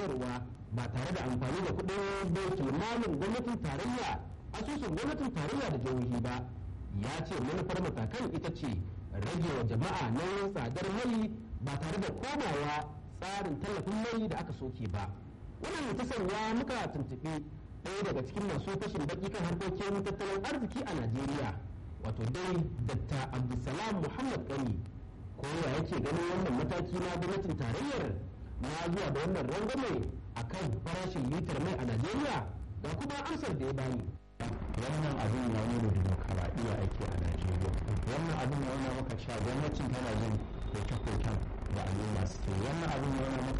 sayarwa ba tare da amfani da kuɗin baitul malin gwamnatin tarayya asusun gwamnatin tarayya da jihohi ba ya ce manufar matakan ita ce rage wa jama'a nauyin tsadar mai ba tare da komawa tsarin tallafin mai da aka soke ba wannan ta sanya muka tuntuɓi ɗaya daga cikin masu fashin baki kan harkokin tattalin arziki a najeriya wato dai dr abdulsalam muhammad gani ko ya yake ganin wannan mataki na gwamnatin tarayyar na zuwa da wannan rangwame a kan farashin litar mai a najeriya ga kuma amsar da ya bani wannan abin ya nuna demokaradiyya ake a najeriya wannan abin ya nuna maka cewa gwamnatin tana jin koke-koken da al'umma suke wannan abin ya nuna maka